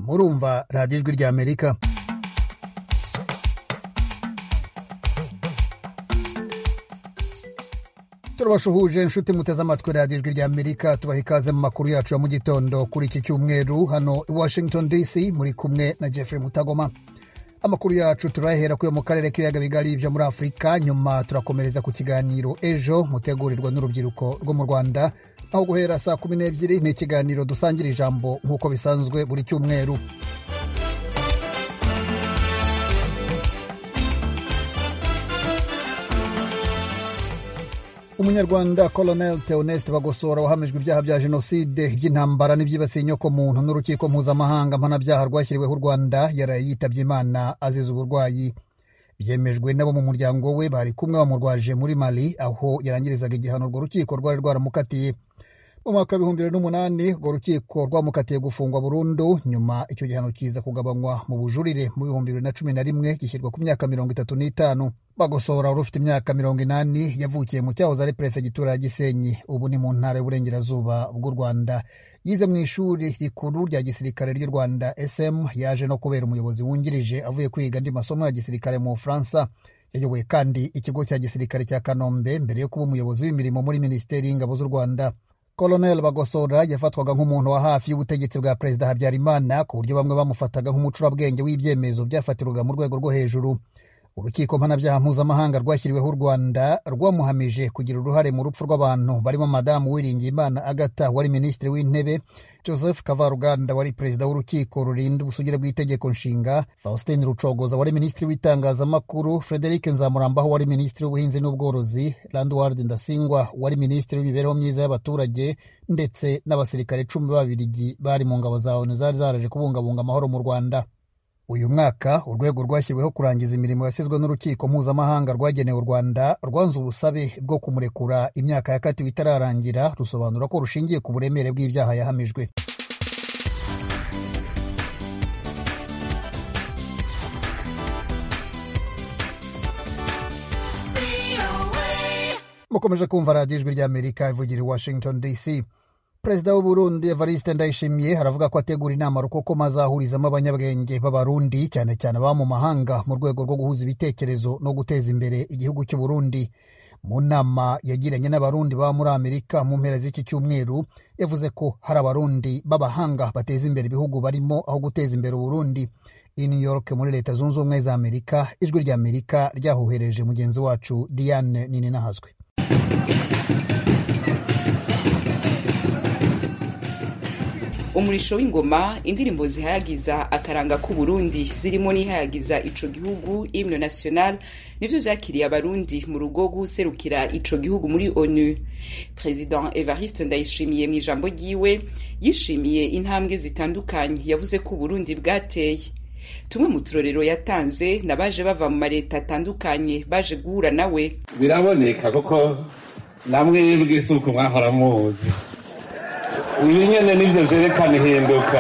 kumva radiyo ijwi rya amerika turabasuhuje inshuti muteze amatwi radiyo ijwi rya amerika tubaha ikaze mu makuru yacu ya mu gitondo kuri iki cyumweru hano i washington dc muri kumwe na jeffrey mutagoma amakuru yacu turayahera kuyo mu karere k'ibiyaga bigari byo muri afurika nyuma turakomereza ku kiganiro ejo mutegurirwa n'urubyiruko rwo mu rwanda aho guhera saa kumi n'ebyiri ni ikiganiro dusangira ijambo nk'uko bisanzwe buri cyumweru umunyarwanda colonel theoneste bagosora wahamijwe ibyaha bya jenoside iby'intambara n'ibyibasiye inyokomuntu n'urukiko mpuzamahanga mpanabyaha rwashyiriweho u rwanda yaraye yitabye imana azize uburwayi byemejwe n'abo mu muryango we bari kumwe bamurwaje muri mali aho yarangirizaga igihano urwo rukiko rwari rwaramukatiye mu mwaka w'ibihumbi bibiri n'umunani urwo rukiko rwamukatiye gufungwa burundu nyuma icyo gihano kiza kugabanywa mu bujurire mu bihumbi bibiri na cumi na rimwe gishyirwa ku myaka mirongo itatu n'itanu bagosora wari ufite imyaka mirongo inani yavukiye mu cyahoze ari perefegitura ya gisenyi ubu ni mu ntara y'uburengerazuba bw'u rwanda yize mu ishuri rikuru rya gisirikare ry'u rwanda sm yaje no kubera umuyobozi wungirije avuye kwiga andi masomo ya gisirikare mu bufaransa yayoboye kandi ikigo cya gisirikare cya kanombe mbere yo kuba umuyobozi w'imirimo muri minisiteri y'ingabo z'u rwanda Colonel Bagosora yafatwaga nk'umuntu wa hafi y'ubutegetsi bwa Perezida Habyarimana ku buryo bamwe bamufataga nk'umucurabwenge w'ibyemezo byafatirwaga mu rwego rwo hejuru urukiko mpanabyaha mpuzamahanga rwashyiriweho u rwanda rwamuhamije kugira uruhare mu rupfu rw'abantu barimo madamu uwiringiyimana agata wari minisitiri w'intebe joseph kavaruganda wari perezida w'urukiko rurinda ubusugire bw'itegeko nshinga faustin rucogoza wari minisitiri w'itangazamakuru frederic nzamurambaho wari minisitiri w'ubuhinzi n'ubworozi landward ndasingwa wari minisitiri w'imibereho myiza y'abaturage ndetse n'abasirikare cumi b'ababirigi bari mu ngabo za onu zari zaraje kubungabunga amahoro mu rwanda uyu mwaka urwego rwashyiriweho kurangiza imirimo yasizwe n'urukiko mpuzamahanga rwagenewe u rwanda rwanze ubusabe bwo kumurekura imyaka yakatiwe itararangira rusobanura ko rushingiye ku buremere bw'ibyaha yahamijwe mukomeje kumva radiyo ijwi ry'amerika ivugira i washington dc perezida w'uburundi evariste ndayishimiye aravuga ko ategura inama rukokoma azahurizamo abanyabwenge b'abarundi cyane cyane ababa mu mahanga mu rwego rwo guhuza ibitekerezo no guteza imbere igihugu cy'uburundi mu nama yagiranye n'abarundi baba muri amerika mu mpera z'iki cyumweru yavuze ko hari abarundi b'abahanga bateza imbere ibihugu barimo aho guteza imbere uburundi i new york muri leta zunze ubumwe za amerika ijwi rya amerika ryahohereje mugenzi wacu diane nininahazwe umurisho w'ingoma indirimbo zihayagiza akaranga k'uburundi zirimo n'ihayagiza ico gihugu imno national nivyo vyakiriye abarundi mu rugo guserukira ico gihugu muri onu president evariste ndayishimiye mu ijambo ryiwe yishimiye intambwe zitandukanye yavuze ko uburundi bwateye tumwe mu turorero yatanze n'abaje bava mu mareta atandukanye baje guhura nawe biraboneka kuko namwe bw'isuku mwahora muzi ibi nyine nibyo byerekana ihinduka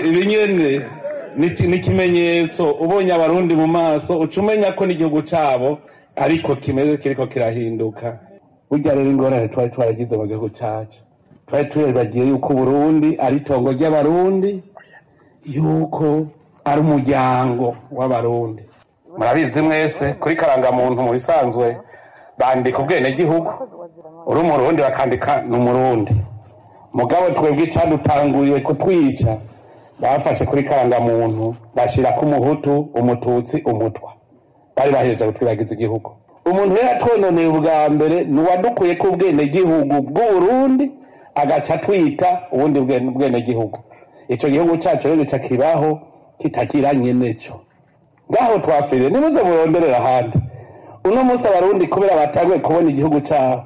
ibi nyine ni ikimenyetso ubonye abarundi mu maso uca umenya ko n'igihugu cyabo ariko kimeze kiriko kirahinduka burya rero ingorane twari twaragize mu gihugu cyacu twari turibagiye yuko uburundi ari itongo ry'abarundi yuko ari umuryango w'abarundi murabizi mwese kuri karangamuntu mu bisanzwe bandika ubwenegihugu uri umurundi bakandika ni umurundi mugabo twebwe icyadutanguriye kutwica bafashe kuri karangamuntu bashyira ku muhutu umututsi umutwa bari bahereje gutwibagiza igihugu umuntu rero atwononeye ubwa mbere ni uwadukuye ko ubwenegihugu bw'uburundi agaca atwita ubundi bwenegihugu icyo gihugu cyacu rero gica kibaho kitakiranye n'icyo ngaho twafiriye nimuze muronderera ahandi uno munsi abarundi kubera batanguye kubona igihugu cyabo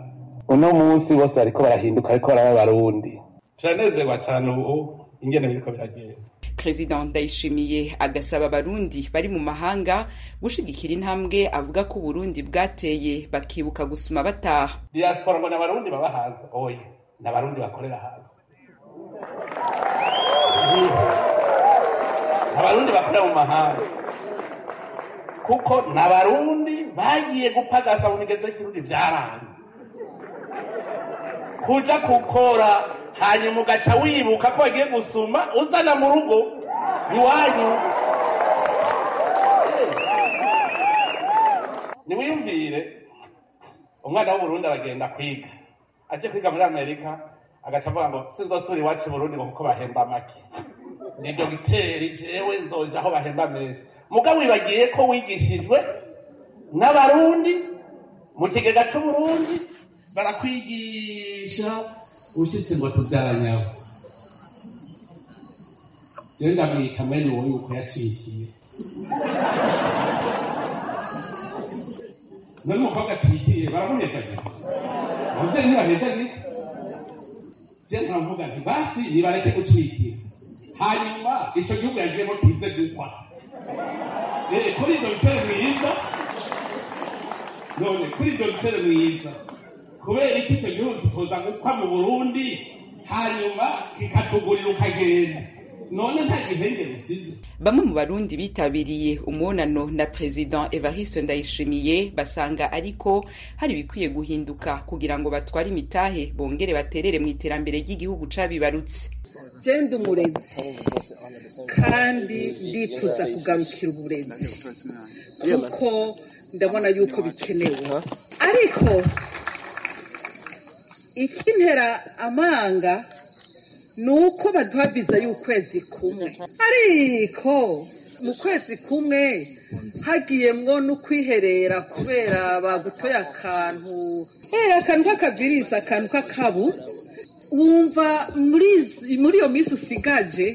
uno munsi bose bariko barahinduka ariko baraba abarundi turanezerwa cyane ubu ingene biriko biragenda perezida ndayishimiye agasaba abarundi bari mu mahanga gushigikira intambwe avuga ko uburundi bwateye bakibuka gusoma bataha diaspora ngo ni abarundi baba haza oya ni abarundi bakorera haza abarundi bakorera mu mahanga kuko ni abarundi bagiye gupagasa mu migenzo y'ikirundi byaranze kuja gukora hanyuma ugaca wibuka ko wagiye gusuma uzana mu rugo iwanyu niwiyumvire umwana w'uburundi aragenda kwiga aje kwiga muri amerika agaca avuga ngo sinzosubira iwacu i burundi ngo kuko bahemba make ni dogiteri jewe nzoja aho bahemba menshi mugabo wibagiye ko wigishijwe n'abarundi mu kigega c'uburundi barakwigisha ushitse ngo tubyaranyabo jewe ndamwita mwene wowe yuko yacikiye none umukobwa acikiye baramuhezagira abavyeyi ntibahezagira je nkavuga nti basi nibareke gucikira hanyuma ico gihugu yagiyemo kize gukwa kuri ivyo bitero mwiza none kuri ivyo bitero mwiza kubera iki icyo gihugu kikoza gukwa mu burundi hanyuma kikatugurira ukagenda none nta gihengere usize bamwe mu barundi bitabiriye umunano na perezida evariste ndayishimiye basanga ariko hari ibikwiye guhinduka kugira ngo batware imitahe bongere baterere mu iterambere ry'igihugu cabibarutse genda umurezi kandi ndifuza kugarukira uburezi kuko ndabona yuko bikenewe ariko ikintera amanga ni uko baduha viza y'ukwezi kumwe ariko mu kwezi kumwe hagiyemwo n'ukwiherera kubera bagutoye akantu Eh, akantu k'akavirisi akantu k'akabu wumva muri izi- muri iyo minsi usigaje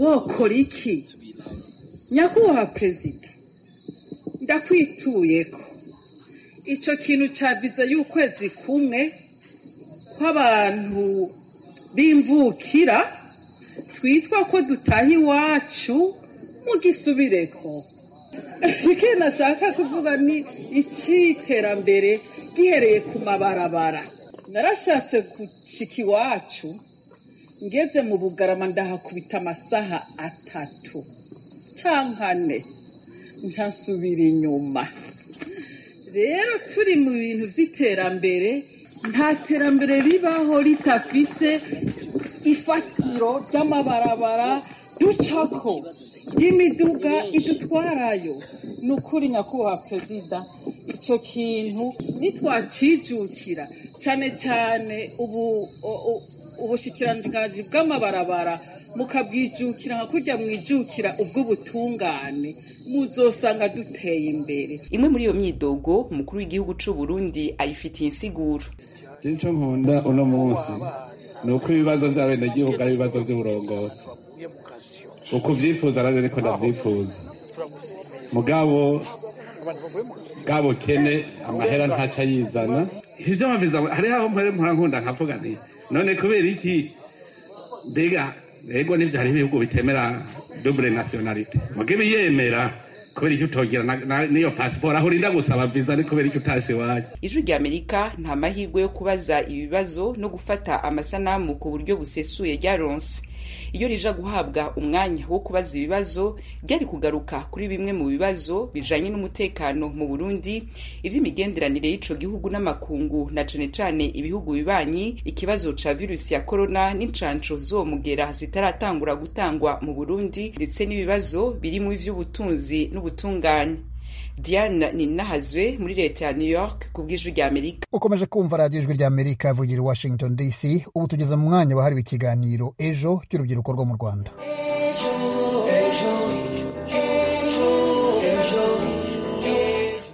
wokora iki nyakubahwa perezida ndakwituye ko ico kintu ca viza y'ukwezi kumwe kw'abantu b'imvukira twitwa ko dutaha iwacu mugisubireko ike nashaka kuvuga ni iciterambere gihereye ku mabarabara narashatse gushika iwacu ngeze mu bugarama ndahakubita amasaha atatu canka ane ntasubira inyuma rero turi mu bintu by'iterambere nta terambere ribaho ritafise ifatiro ry'amabarabara ducako ry'imiduga idutwarayo ni ukuri nyakubahwa perezida icyo kintu nitwacijukira cyane cyane ubu o- o- ubushikiranganji bw'amabarabara mukabwijukira nka kurya mwijukira ubw'ubutungane muzosanga duteye imbere imwe muri iyo myidogo umukuru w'igihugu c'uburundi ayifitiye insiguro icyo nkunda uno munsi ni uko ibibazo by'abenegihugu ari ibibazo by'uburongozi uko ubyifuza nanjye niko ndabyifuza mugabo bwa bukene amahera ntaca yizana ibyo babiza hariho aho mpora mpora nkunda nkavuga nti none kubera iki mbega ego n'ibyo hariho ibihugu bitemera dubure nasiyonalite muga ibiyemera kubera icyo utogera na- na- n'iyo pasiporo aho urinda gusaba viza ni kubera icyo utashe iwanyu ijwi rya amerika nta mahirwe yo kubaza ibibazo no gufata amasanamu ku buryo busesuye ryaronse iyo rija guhabwa umwanya wo kubaza ibibazo ryari kugaruka kuri bimwe mu bibazo bijanye n'umutekano mu burundi ivy'imigenderanire y'ico gihugu n'amakungu na cane cane ibihugu bibanyi ikibazo ca virusi ya korona n'incanco zomugera zitaratangura gutangwa mu burundi ndetse n'ibibazo birimwo ivy'ubutunzi n'ubutungane diane ninahazwe muri leta ya new york ku bw'ijwi rya amerika ukomeje kumva radiyo ijwi rya amerika ivugira i washington dc ubu tugeze mu mwanya wahariwe ikiganiro ejo cy'urubyiruko rwo mu rwanda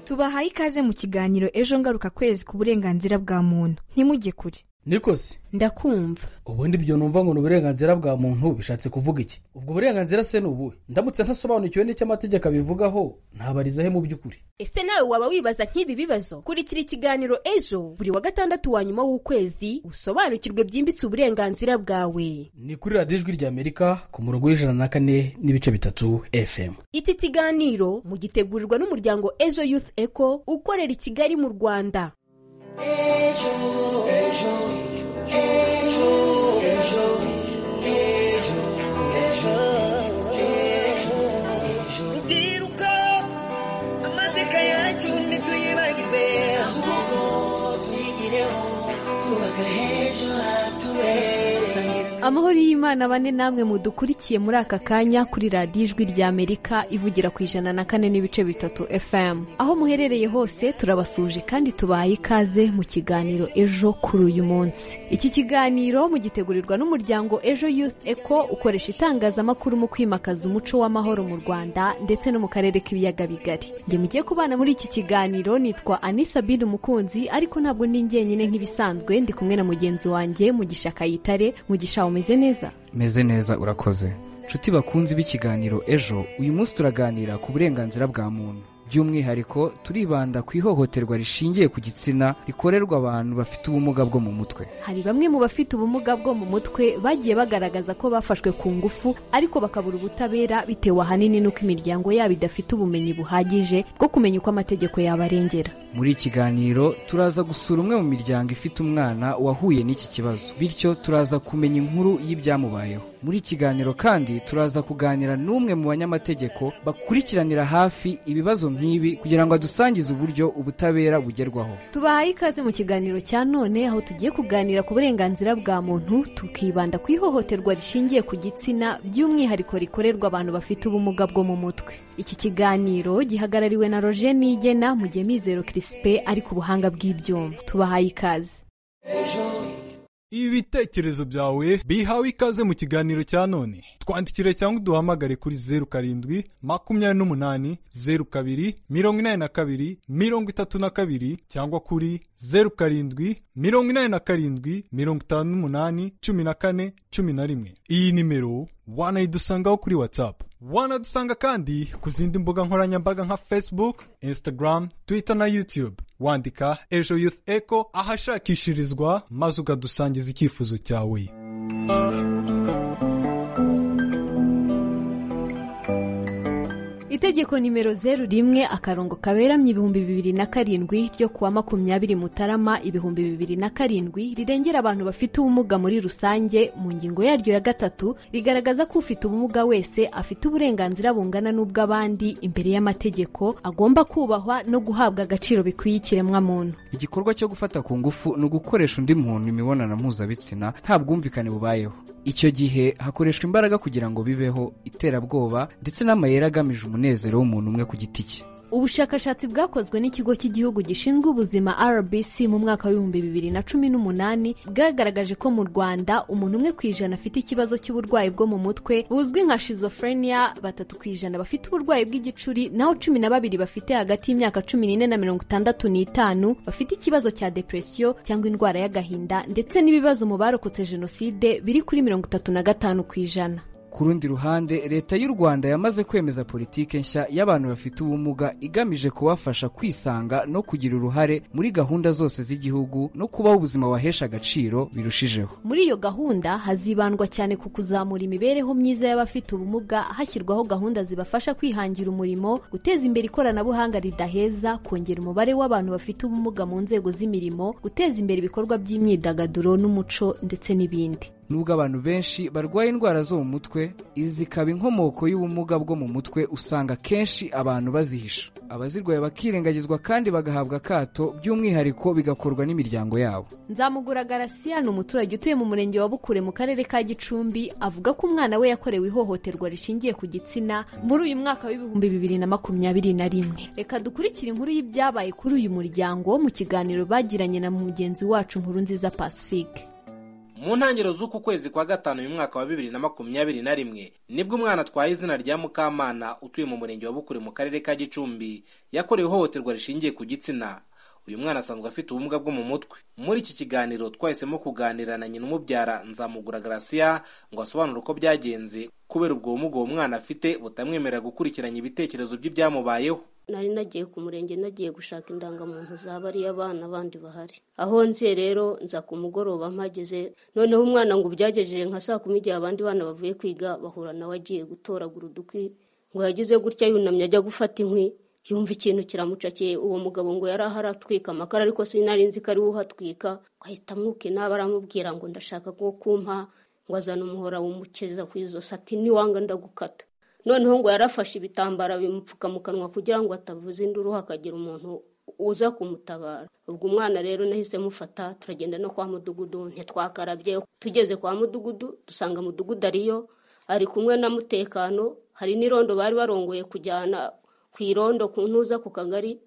tubahaye ikaze mu kiganiro ejo ngaruka kwezi ku burenganzira bwa muntu ntimujye kure nikosi ndakumva ubundi ibyo numva ngo ni uburenganzira bwa muntu bishatse kuvuga iki ubwo burenganzira se ni ubuhe ndamutse ntasobanukiwe n'icyo amategeko abivugaho ntabarizahe mu by'ukuri ese nawe waba wibaza nk'ibi bibazo kurikira ikiganiro ejo buri wa gatandatu wa nyuma w'ukwezi usobanukirwe byimbitse uburenganzira bwawe ni kuri radiyo ijwi rya amerika ku murongo w'ijana na kane n'ibice bitatu fm iki kiganiro mugitegurirwa n'umuryango ejo youth eco ukorera i kigali mu rwanda rubyiruko amateka yacu ntituyibagirwe ahubwo tuyigireho twubaka heza hatubera amahoro y'imana bane namwe mudukurikiye muri aka kanya kuri radiyo ijwi rya amerika ivugira ku ijana na kane n'ibice bitatu fm aho muherereye hose turabasuje kandi tubaye ikaze mu kiganiro ejo kuri uyu munsi iki kiganiro mugitegurirwa n'umuryango ejo youth eco ukoresha itangazamakuru mu kwimakaza umuco w'amahoro mu rwanda ndetse no mu karere k'ibiyaga bigari njye mugiye kubana muri iki kiganiro nitwa anisa bin umukunzi ariko ntabwo ndi njyenyine nk'ibisanzwe ndi kumwe na mugenzi wanjye mugisha kayitare mugisha umeze neza meze neza urakoze nshuti bakunzi b'ikiganiro ejo uyu munsi turaganira ku burenganzira bwa muntu by'umwihariko turibanda ku ihohoterwa rishingiye ku gitsina rikorerwa abantu bafite ubumuga bwo mu mutwe hari bamwe mu bafite ubumuga bwo mu mutwe bagiye bagaragaza ko bafashwe ku ngufu ariko bakabura ubutabera bitewe ahanini n'uko imiryango yabo idafite ubumenyi buhagije bwo kumenya uko amategeko yabarengera muri iki kiganiro turaza gusura umwe mu miryango ifite umwana wahuye n'iki kibazo bityo turaza kumenya inkuru y'ibyamubayeho muri iki kiganiro kandi turaza kuganira n'umwe mu banyamategeko bakurikiranira hafi ibibazo nk'ibi kugira ngo adusangize uburyo ubutabera bugerwaho tubahaye ikaze mu kiganiro cya none aho tugiye kuganira ku burenganzira bwa muntu tukibanda ku ihohoterwa rishingiye ku gitsina by'umwihariko rikorerwa abantu bafite ubumuga bwo mu mutwe iki kiganiro gihagarariwe na roger nigena mu gihe mizero kirisipe ari ku buhanga bw'ibyuma tubahaye ikaze ibitekerezo byawe bihawe ikaze mu kiganiro cya none twandikire cyangwa uduhamagare kuri zeru karindwi makumyabiri n'umunani zeru kabiri mirongo inani na kabiri mirongo itatu na kabiri cyangwa kuri zeru karindwi mirongo inani na karindwi mirongo itanu n'umunani cumi na kane cumi na rimwe iyi nimero wanayidusangaho kuri watsapu wanadusanga kandi ku zindi mbuga nkoranyambaga nka facebook instagram twitter na youtube wandika ejo youth echo ahashakishirizwa maze ukadusangiza icyifuzo cyawe itegeko nimero zeru rimwe akarongo kaberamye ibihumbi bibiri na karindwi ryo kuwa makumyabiri mutarama ibihumbi bibiri na karindwi rirengera abantu bafite ubumuga muri rusange mu ngingo yaryo ya gatatu rigaragaza ko ufite ubumuga wese afite uburenganzira bungana n'ubw'abandi imbere y'amategeko agomba kubahwa no guhabwa agaciro bikwiye ikiremwamuntu igikorwa cyo gufata ku ngufu ni ugukoresha undi muntu imibonano mpuzabitsina nta bwumvikane bubayeho icyo gihe hakoreshwa imbaraga kugira ngo bibeho iterabwoba ndetse n'amayeri agamije umunezero umunezero w'umuntu umwe ku giti cye ubushakashatsi bwakozwe n'ikigo cy'igihugu gishinzwe ubuzima rbc mu mwaka w'ibihumbi bibiri na cumi n'umunani bwagaragaje ko mu rwanda umuntu umwe ku ijana afite ikibazo cy'uburwayi bwo mu mutwe buzwi nka shizofrenia batatu ku ijana bafite uburwayi bw'igicuri naho cumi na babiri bafite hagati y'imyaka cumi n'ine na mirongo itandatu n'itanu bafite ikibazo cya depresiyo cyangwa indwara y'agahinda ndetse n'ibibazo mu barokotse jenoside biri kuri mirongo itatu na gatanu ku ijana ku rundi ruhande leta y'u rwanda yamaze kwemeza politiki nshya y'abantu bafite ubumuga igamije kubafasha kwisanga no kugira uruhare muri gahunda zose z'igihugu no kubaho ubuzima wahesha agaciro birushijeho muri iyo gahunda hazibandwa cyane ku kuzamura imibereho myiza y'abafite ubumuga hashyirwaho gahunda zibafasha kwihangira umurimo guteza imbere ikoranabuhanga ridaheza kongera umubare w'abantu bafite ubumuga mu nzego z'imirimo guteza imbere ibikorwa by'imyidagaduro n'umuco ndetse n'ibindi nubwo abantu benshi barwaye indwara zo mu mutwe izi ikaba inkomoko y'ubumuga bwo mu mutwe usanga kenshi abantu bazihisha abazirwaye bakirengagizwa kandi bagahabwa akato by'umwihariko bigakorwa n'imiryango yabo nzamugura garasiya ni umuturage utuye mu murenge wa bukure mu karere ka gicumbi avuga ko umwana we yakorewe ihohoterwa rishingiye ku gitsina muri uyu mwaka w'ibihumbi bibiri na makumyabiri na rimwe reka dukurikire inkuru y'ibyabaye kuri uyu muryango mu kiganiro bagiranye na mugenzi wacu nkuru nziza pacifique mu ntangiriro z'uku kwezi kwa gatanu uyu mwaka wa bibiri na makumyabiri na rimwe nibwo umwana atwaye izina rya mukamana utuye mu murenge wa bukure mu karere ka gicumbi yakorewe ihohoterwa rishingiye ku gitsina uyu mwana asanzwe afite ubumuga bwo mu mutwe muri iki kiganiro twahisemo kuganira na nyina umubyara nzamugura garasiya ngo asobanure uko byagenze kubera ubwo bumuga uwo mwana afite butamwemerera gukurikiranya ibitekerezo by'ibyamubayeho nari nagiye ku murenge nagiye gushaka indangamuntu za bariya bana bandi bahari aho nziye rero nza ku mugoroba mpageze noneho umwana ngo ubyagejeje nka saa kumi igihe abandi bana bavuye kwiga bahura nawe agiye gutoragura udukwi ngo yagize gutya yunamye ajya gufata inkwi yumva ikintu kiramucakiye uwo mugabo ngo yari aho aratwika amakara ariko sinari nzi ko ari we uhatwika ahita amwukinaba aramubwira ngo ndashaka ko kumpa ngo azane umuhora wumukeza ku ijosi ati niwanga ndagukata noneho ngo yarafashe ibitambaro bimupfuka mu kanwa kugira ngo atavuza induru hakagira umuntu uza kumutabara ubwo umwana rero nahise mufata turagenda no kwa mudugudu ntitwakarabye tugeze kwa mudugudu dusanga mudugudu ariyo ari kumwe na mutekano hari n'irondo bari barongoye kujyana ku irondo ku ntuza ku kagari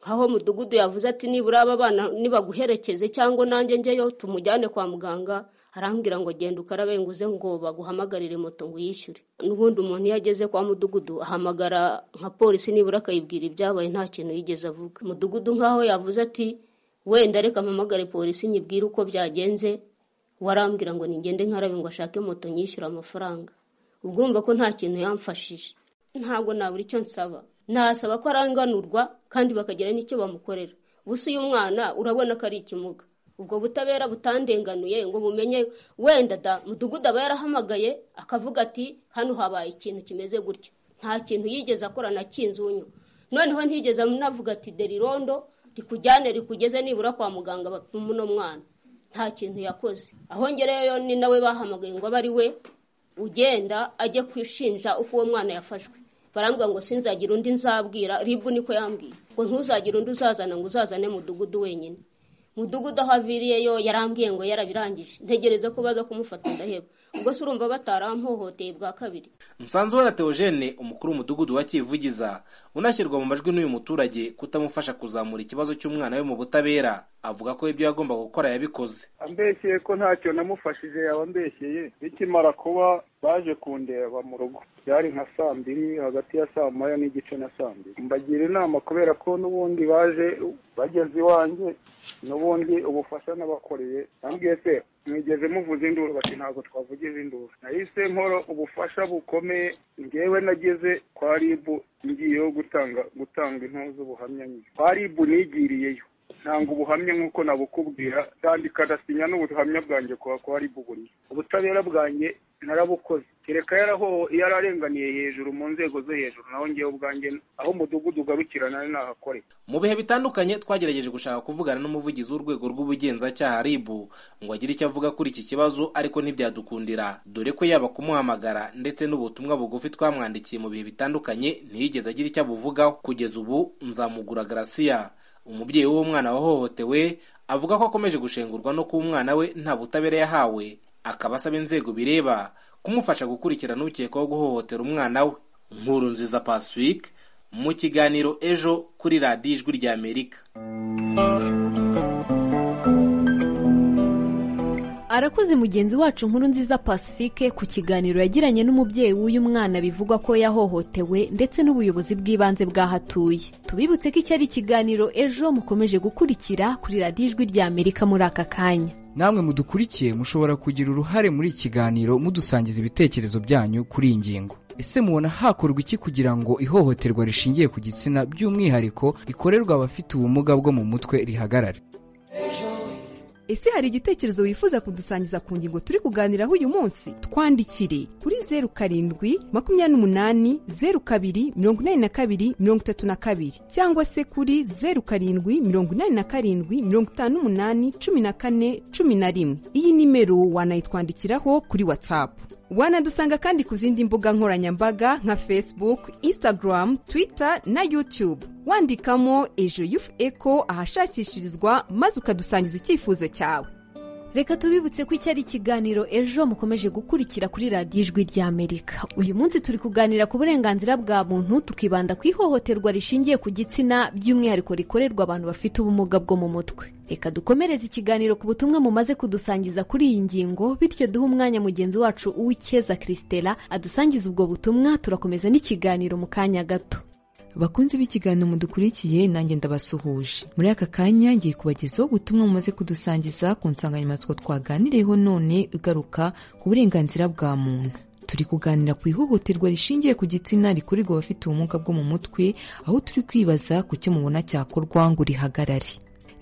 nk'aho mudugudu yavuze ati nibura aba bana nibaguherekeze cyangwa nanjye njyeyo tumujyane kwa muganga arambwira ngo genda ukarabe nguze ngo baguhamagarire moto ngo uyishyure n'ubundi umuntu iyo ageze kwa mudugudu ahamagara nka polisi nibura akayibwira ibyabaye nta kintu yigeze avuga mudugudu nk'aho yavuze ati wenda reka mpamagare polisi nyibwire uko byagenze warambwira ngo nigende nkarabe ngo ashake moto nyishyure amafaranga ubwo urumva ko nta kintu yamfashije ntabwo nabura icyo nsaba nasaba ko aranganurwa kandi bakagira n'icyo bamukorera gusa uyu mwana urabona ko ari ikimuga ubwo butabera butandenganuye ngo bumenye wenda da mudugudu aba yarahamagaye akavuga ati hano habaye ikintu kimeze gutya nta kintu yigeze akora na kinzunyu noneho ntigeze navuga ati derirondo rikujyane rikugeze nibura kwa muganga bapima uno mwana nta kintu yakoze aho ngereyeyo ni nawe bahamagaye ngo abe ari we ugenda ajye kwishinja uko uwo mwana yafashwe barambwira ngo sinzagire undi nzabwira ribu niko yambwiye ngo ntuzagire undi uzazana ngo uzazane mudugudu wenyine mudugudu aho aviriyeyo yarambwiye ngo yarabirangije ntegereza ko baza kumufata ndaheba ubwo se urumva batarampohoteye bwa kabiri nsanzubona teogene umukuru w'umudugudu wa kivugiza unashyirwa mu majwi n'uyu muturage kutamufasha kuzamura ikibazo cy'umwana we mu butabera avuga ko ibyo yagombaga gukora yabikoze ambeshyeye ko ntacyo namufashije yaba ambeshyeye bikimara kuba baje kundeba mu rugo byari nka saa mbiri hagati ya saa moya n'igice na saa mbiri mbagira inama kubera ko n'ubundi baje bageze iwanjye n'ubundi ubufasha nabakoreye nambwiye se mwigeze muvuze induru bati ntabwo twavugije induru nahise nkora ubufasha bukomeye ngewe nageze kwa ribu ngiyeho gutanga gutanga impuzu buhamya kwa ribu nigiriyeyo ntanga ubuhamya nk'uko nabukubwira ndandika ndasinya n'ubuhamya bwanjye kwa kwa ribu buri ubutabera bwanjye narabukoze kereka yaraho yararenganiye hejuru mu nzego zo hejuru naho ngewe ubwanjye aho umudugudu ugarukirana nahakore mu bihe bitandukanye twagerageje gushaka kuvugana n'umuvugizi w'urwego rw'ubugenzacyaha ribu ngo agire icyo avuga kuri iki kibazo ariko ntibyadukundira dore ko yaba kumuhamagara ndetse n'ubutumwa bugufi twamwandikiye mu bihe bitandukanye ntiyigeze agira icyo abuvugaho kugeza ubu nzamugura garasiya umubyeyi w'uwo mwana wahohotewe avuga ko akomeje gushengurwa no kuba umwana we nta butabera yahawe akaba asaba inzego bireba kumufasha gukurikirana ukekwaho guhohotera umwana we nkuru nziza pacifique mu kiganiro ejo kuri radiyo ijwi ry'amerika arakoze mugenzi wacu nkuru nziza pacifique ku kiganiro yagiranye n'umubyeyi w'uyu mwana bivugwa ko yahohotewe ndetse n'ubuyobozi bw'ibanze bwahatuye tubibutse ko iki ari ikiganiro ejo mukomeje gukurikira kuri radiyo ijwi ry'amerika muri aka kanya namwe mudukurikiye mushobora kugira uruhare muri iki kiganiro mudusangiza ibitekerezo byanyu kuri iyi ngingo ese mubona hakorwa iki kugira ngo ihohoterwa rishingiye ku gitsina by'umwihariko rikorerwa abafite ubumuga bwo mu mutwe rihagarare ese hari igitekerezo wifuza kudusangiza ku ngingo turi kuganiraho uyu munsi twandikire kuri zeru karindwi makumyabiri n'umunani zeru kabiri mirongo inani na kabiri mirongo itatu na kabiri cyangwa se kuri zeru karindwi mirongo inani na karindwi mirongo itanu n'umunani cumi na kane cumi na rimwe iyi nimero wanayitwandikiraho kuri watsapu wanadusanga kandi ku zindi mbuga nkoranyambaga nka facebook instagram twitter na youtube wandikamo ejo yufu eko ahashakishirizwa maze ukadusangiza icyifuzo cyawe reka tubibutse ko iki ari ikiganiro ejo mukomeje gukurikira kuri radiyo ijwi ry'amerika uyu munsi turi kuganira ku burenganzira bwa muntu tukibanda ku ihohoterwa rishingiye ku gitsina by'umwihariko rikorerwa abantu bafite ubumuga bwo mu mutwe reka dukomereze ikiganiro ku butumwa mumaze kudusangiza kuri iyi ngingo bityo duhe umwanya mugenzi wacu uwikeza christela adusangiza ubwo butumwa turakomeza n'ikiganiro mu kanya gato bakunzi b'ikiganiro mudukurikiye nanjye ndabasuhuje muri aka kanya ngiye kubagezaho ubutumwa mumaze kudusangiza ku nsanganyamatsiko twaganiriyeho none igaruka ku burenganzira bwa muntu turi kuganira ku ihohoterwa rishingiye ku gitsina rikorerwa abafite ubumuga bwo mu mutwe aho turi kwibaza ku cyo mubona cyakorwa ngo rihagarare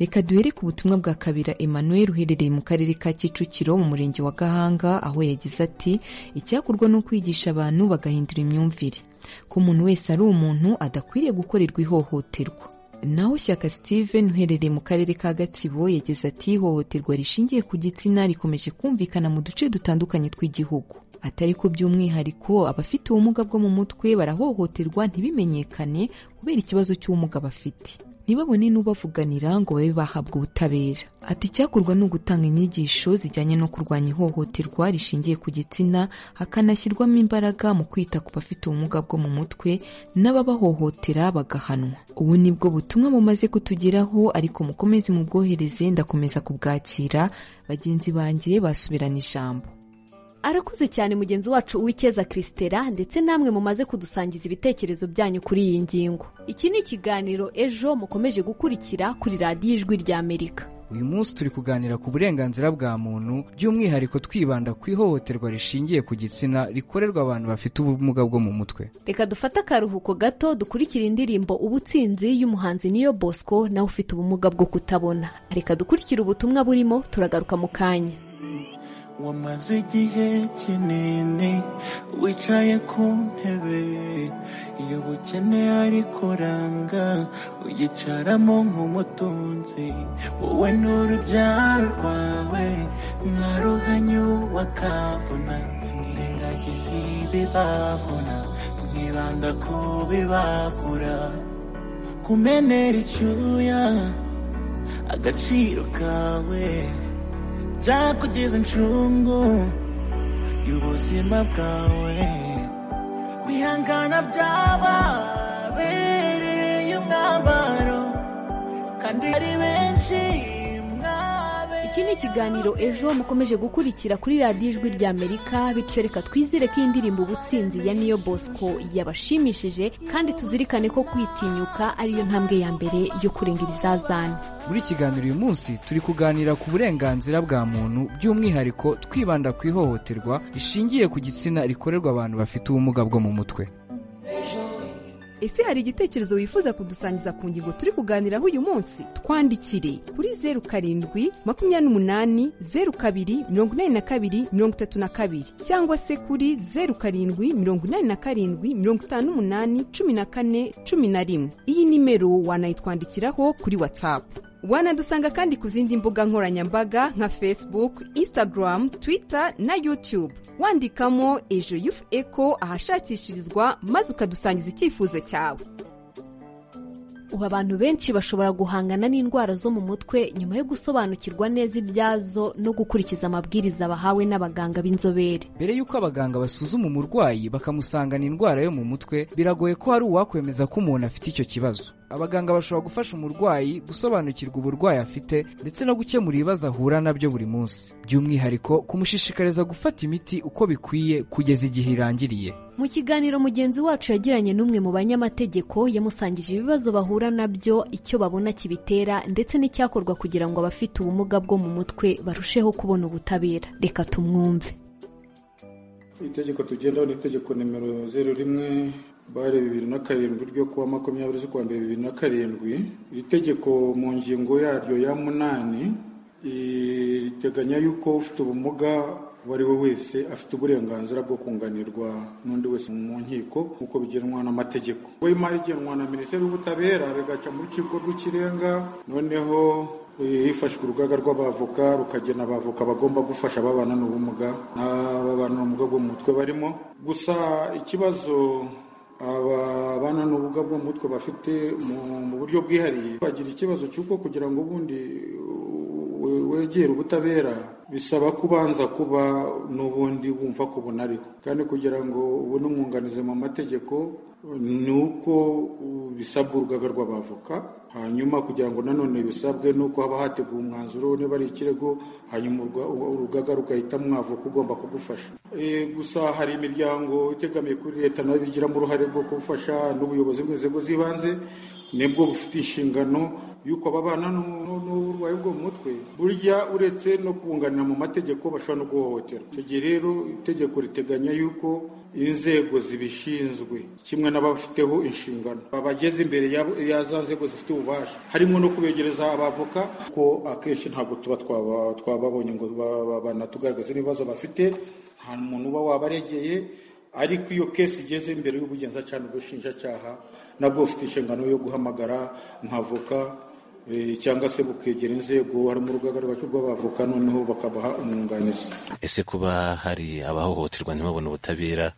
reka duhere ku butumwa bwa kabira emmanuel uherereye mu karere ka kicukiro mu murenge wa gahanga aho yagize ati icyakorwa ni ukwigisha abantu bagahindura imyumvire ko umuntu wese ari umuntu adakwiriye gukorerwa ihohoterwa naho shyaka steven uherereye mu karere ka gatsibo yageze ati ihohoterwa rishingiye ku gitsina rikomeje kumvikana mu duce dutandukanye tw'igihugu atari ko by'umwihariko abafite ubumuga bwo mu mutwe barahohoterwa ntibimenyekane kubera ikibazo cy'ubumuga bafite ntibabone n'ubavuganira ngo babe bahabwa ubutabera ati icyakorwa ni ugutanga inyigisho zijyanye no kurwanya ihohoterwa rishingiye ku gitsina hakanashyirwamo imbaraga mu kwita ku bafite ubumuga bwo mu mutwe n'ababahohotera bagahanwa ubu ni bwo butumwa bumaze kutugeraho ariko mukomeze mubwohereze ndakomeza kubwakira bagenzi banjye basubirana ijambo arakuze cyane mugenzi wacu uw'icyeza christela ndetse namwe mumaze kudusangiza ibitekerezo byanyu kuri iyi ngingo iki ni ikiganiro ejo mukomeje gukurikira kuri radiyo ijwi ry'amerika uyu munsi turi kuganira ku burenganzira bwa muntu by'umwihariko twibanda ku ihohoterwa rishingiye ku gitsina rikorerwa abantu bafite ubumuga bwo mu mutwe reka dufate akaruhuko gato dukurikire indirimbo ubutsinzi y'umuhanzi niyo bosco nawe ufite ubumuga bwo kutabona reka dukurikire ubutumwa burimo turagaruka mu kanya wamaze igihe kinini wicaye ku ntebe iyo bukene ariko uranga uyicaramo nk'umutunzi wowe n'urubyaro rwawe mwaruhanyu bakavuna mwirengagiza ibibavuna mwibanda ku bibabura kumenera icyuya agaciro kawe byakugeza incungu y'ubuzima bwawe wihangana byababereye umwambaro kandi ari benshi iki ni ikiganiro ejo mukomeje gukurikira kuri radiyo ijwi ry'amerika bityo reka twizere ko iyi ndirimbo ubutsinzi ya niyo bosco yabashimishije kandi tuzirikane ko kwitinyuka ariyo ntambwe ya mbere yo kurenga ibizazane muri kiganiro uyu munsi turi kuganira ku burenganzira bwa muntu by'umwihariko twibanda ku ihohoterwa rishingiye ku gitsina rikorerwa abantu bafite ubumuga bwo mu mutwe ese hari igitekerezo wifuza kudusangiza ku ngingo turi kuganiraho uyu munsi twandikire kuri zeru karindwi makumyabiri n'umunani zeru kabiri mirongo inani na kabiri mirongo itatu na kabiri cyangwa se kuri zeru karindwi mirongo inani na karindwi mirongo itanu n'umunani cumi na kane cumi na rimwe iyi nimero wanayitwandikiraho kuri watsapu wanadusanga kandi ku zindi mbuga nkoranyambaga nka facebook instagram twitter na youtube wandikamo ejo yufu eko ahashakishirizwa maze ukadusangiza icyifuzo cyawe ubu abantu benshi bashobora guhangana n'indwara zo mu mutwe nyuma yo gusobanukirwa neza ibyazo no gukurikiza amabwiriza bahawe n'abaganga b'inzobere mbere y'uko abaganga basuzuma umurwayi bakamusangana indwara yo mu mutwe biragoye ko hari uwakwemeza ko umuntu afite icyo kibazo abaganga bashobora gufasha umurwayi gusobanukirwa uburwayi afite ndetse no gukemura ibibazo ahura nabyo buri munsi by'umwihariko kumushishikariza gufata imiti uko bikwiye kugeza igihe irangiriye mu kiganiro mugenzi wacu yagiranye n'umwe mu banyamategeko yamusangije ibibazo bahura nabyo icyo babona kibitera ndetse n'icyakorwa kugira ngo abafite ubumuga bwo mu mutwe barusheho kubona ubutabera reka tumwumve itegeko tugendaho ni itegeko nimero zeru rimwe bare bibiri na karindwi ryo kuwa makumyabiri z'ukwa mbere bibiri na karindwi iri tegeko mu ngingo yaryo ya munani riteganya yuko ufite ubumuga uwo ari we wese afite uburenganzira bwo kunganirwa n'undi wese mu nkiko nk'uko bigenwa n'amategeko we imari igenwa na minisiteri y'ubutabera bigaca mu rukiko rw'ikirenga noneho hifashwe urugaga rw'abavoka rukagena abavoka bagomba gufasha ababana n'ubumuga n'ababana n'ubumuga bwo mu mutwe barimo gusa ikibazo ababana n'ubumuga bwo mu mutwe bafite mu buryo bwihariye bagira ikibazo cy'uko kugira ngo ubundi wegera ubutabera bisaba kubanza kuba n'ubundi wumva ko bunariho kandi kugira ngo ubone umwunganizi mu mategeko ni uko bisabwa urugaga rw'abavoka hanyuma kugira ngo nanone bisabwe ni uko haba hateguwe umwanzuro niba ari ikirego hanyuma urugaga rugahitamo umwavoka ugomba kugufasha gusa hari imiryango itegamiye kuri leta nayo bigiramo uruhare rwo gufasha n'ubuyobozi bw'inzego z'ibanze nibwo bufite inshingano y'uko ababana n'uburwayi bwo mu mutwe burya uretse no kubunganira mu mategeko bashobora no guhohotera icyo gihe rero itegeko riteganya y'uko inzego zibishinzwe kimwe n'abafiteho inshingano babageze imbere ya za nzego zifite ububasha harimo no kubegereza abavoka ko akenshi ntabwo tuba twababonye ngo banatugaragaze n'ibibazo bafite nta muntu uba wabaregeye ariko iyo kesi igeze imbere y'ubugenzacyaha n'ubushinjacyaha nabwo bufite inshingano yo guhamagara nk'avoka cyangwa se bukegera inzego harimo urugaga rw'abavoka noneho bakabaha umwunganizi ese kuba hari abahohoterwa ntibabone ubutabera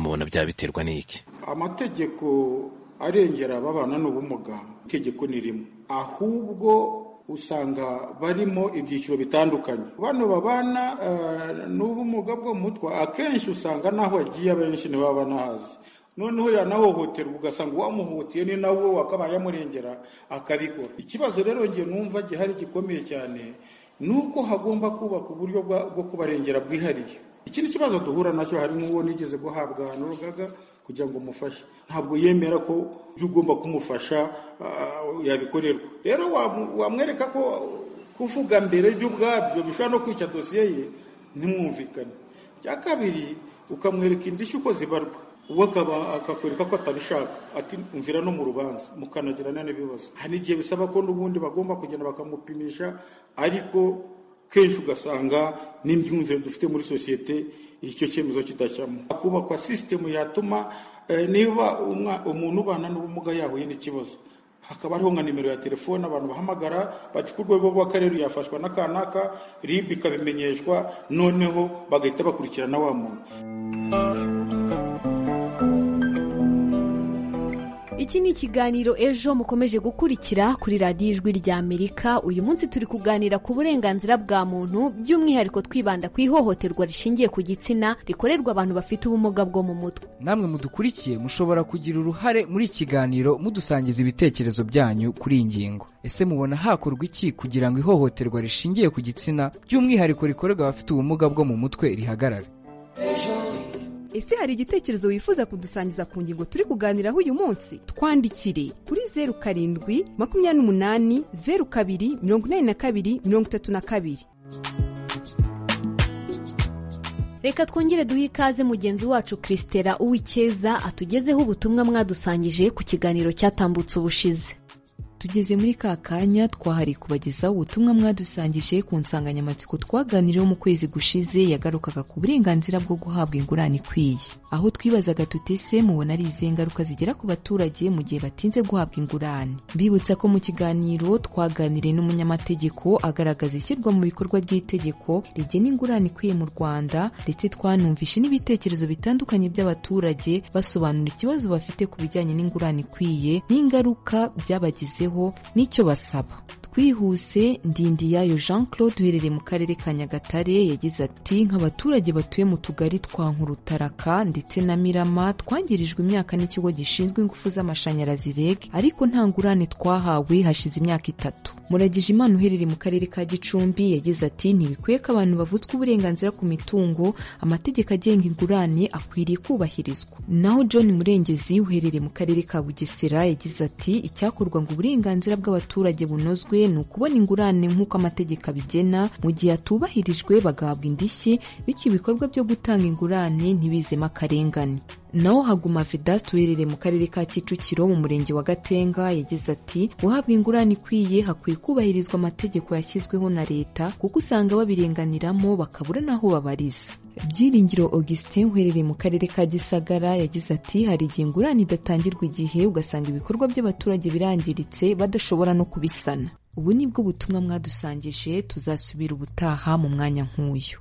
mubona byaba biterwa n'iki amategeko arengera ababana n'ubumuga itegeko ni rimwe ahubwo usanga barimo ibyiciro bitandukanye bano babana eh, n'ubumuga bwo mu mutwe akenshi usanga n'aho agiye abenshi ntibaba banahazi noneho yanahohoterwa ugasanga uwamuhutiye ni nawe wakabaye amurengera akabikora ikibazo rero njye numva gihari gikomeye cyane ni uko hagomba kubaka uburyo bwa- bwo kubarengera bwihariye ikindi kibazo duhura nacyo hari n'uwo nigeze guhabwa n'urugaga kugira ngo umufashe ntabwo yemera ko ibyo ugomba kumufasha ah, yabikorerwa rero wamu- wamwereka ko kuvuga mbere by'ubwabyo bishobora no kwica dosiye ye ntimwumvikane icya kabiri ukamwereka indishyi uko zibarwa uwo akaba akakwereka ko atabishaka ati mvira no mu rubanza mukanagirana n'ibibazo hari igihe bisaba ko n'ubundi bagomba kugenda bakamupimisha ariko kenshi ugasanga n'imyumvire dufite muri sosiyete icyo cyemezo kitajyamo hakubakwa sisitemu yatuma eh, niba umwa- umuntu ubana n'ubumuga yahuye n'ikibazo hakaba hariho nka nimero ya telefone abantu bahamagara bati ku rwego rw'akarere yafashwa n'akanaka rib ikabimenyeshwa noneho bagahita bakurikirana wa muntu Iki ni ikiganiro ejo mukomeje gukurikira kuri radiyo ijwi rya Amerika. Uyu munsi turi kuganira ku burenganzira bwa muntu by'umwihariko twibanda ku ihohoterwa rishingiye ku gitsina rikorerwa abantu bafite ubumuga bwo mu mutwe. namwe mudukurikiye mushobora kugira uruhare muri iki kiganiro mudusangiza ibitekerezo byanyu kuri iyi ngingo ese mubona hakorwa iki kugira ngo ihohoterwa rishingiye ku gitsina by'umwihariko rikorerwa abafite ubumuga bwo mu mutwe rihagarare Ese hari igitekerezo wifuza kudusangiza ku ngingo turi kuganiraho uyu munsi? Twandikire kuri zeru karindwi makumyabiri n'umunani zeru kabiri mirongo inani na kabiri mirongo itatu na kabiri. Reka twongere duhe ikaze mugenzi wacu Christera Uwikeza atugezeho ubutumwa mwadusangije ku kiganiro cyatambutse ubushize. tugeze muri ka kanya twahari kubagezaho ubutumwa mwadusangije ku nsanganyamatsiko twaganiriyeho mu kwezi gushize yagarukaga ku burenganzira bwo guhabwa ingurane ikwiye aho twibazaga tuti se mubona ari izihe ngaruka zigera ku baturage mu gihe batinze guhabwa ingurane mbibutsa ko mu kiganiro twaganiriye n'umunyamategeko agaragaza ishyirwa mu bikorwa ry'itegeko rigena ingurane ikwiye mu rwanda ndetse twanumvishe n'ibitekerezo bitandukanye by'abaturage basobanura ikibazo bafite ku bijyanye n'ingurane ikwiye n'ingaruka byabagezeho n'icyo basaba twihuse ndindiyayo jean claude uherereye mu karere ka nyagatare yagize ati nk'abaturage batuye mu tugari twa nkurutaraka ndetse na mirama twangirijwe imyaka n'ikigo gishinzwe ingufu z'amashanyarazi reg ariko nta ngurane twahawe hashize imyaka itatu muragije imana uherereye mu karere ka gicumbi yagize ati ntibikwiye ko abantu bavutswa uburenganzira ku mitungo amategeko agenga ingurane akwiriye kubahirizwa naho john murengezi uherereye mu karere ka bugesera yagize ati icyakorwa ngo uburenganzira bw'abaturage bunozwe ni ukubona ingurane nk'uko amategeko abigena mu gihe atubahirijwe bagahabwa indishyi bityo ibikorwa byo gutanga ingurane ntibizemo akarengane naho haguma vedaste uherereye mu karere ka kicukiro mu murenge wa gatenga yagize ati guhabwa ingurane ikwiye hakwiye kubahirizwa amategeko yashyizweho na leta kuko usanga babirenganiramo bakabura n'aho babariza Byiringiro Augustin uherereye mu karere ka Gisagara yagize ati hari igihe ingurane idatangirwa igihe ugasanga ibikorwa by'abaturage birangiritse badashobora no kubisana ubu ni bwo butumwa mwadusangije tuzasubira ubutaha mu mwanya nk'uyu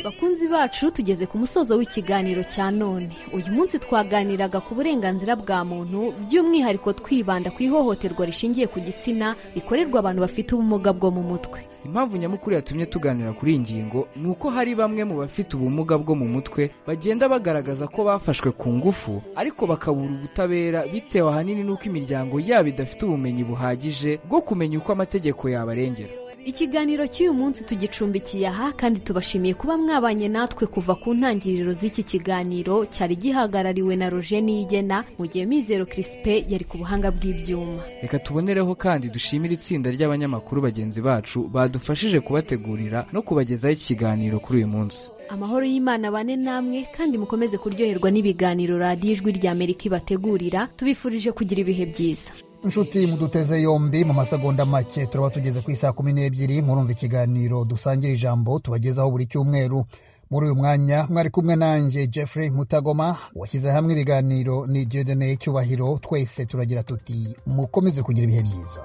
Bakunzi bacu tugeze ku musozo w'ikiganiro cya none. Uyu munsi twaganiraga ku burenganzira bwa muntu by'umwihariko twibanda ku ihohoterwa rishingiye ku gitsina rikorerwa abantu bafite ubumuga bwo mu mutwe. impamvu nyamukuru yatumye tuganira kuri iyi ngingo ni uko hari bamwe mu bafite ubumuga bwo mu mutwe bagenda bagaragaza ko bafashwe ku ngufu ariko bakabura ubutabera bitewe ahanini n'uko imiryango yabo idafite ubumenyi buhagije bwo kumenya uko amategeko yabarengera Ikiganiro cy'uyu munsi tugicumbikiye aha kandi tubashimiye kuba mwabanye natwe kuva ku ntangiriro z'iki kiganiro cyari gihagarariwe na Roger Niyigena mu gihe Mizero Crispin yari ku buhanga bw'ibyuma. reka tubonereho kandi dushimire itsinda ry'abanyamakuru bagenzi bacu badufashije kubategurira no kubagezaho iki kiganiro kuri uyu munsi Amahoro y'Imana bane namwe kandi mukomeze kuryoherwa n'ibiganiro radiyo ijwi rya Amerika ibategurira tubifurije kugira ibihe byiza. inshuti muduteze yombi mu masegonda make turaba tugeze ku isaa kumi n'ebyiri murumva ikiganiro dusangira ijambo tubagezaho buri cyumweru muri uyu mwanya mwari kumwe nanjye jeffrey mutagoma washyize hamwe ibiganiro ni diodone cyubahiro twese turagira tuti mukomeze kugira ibihe byiza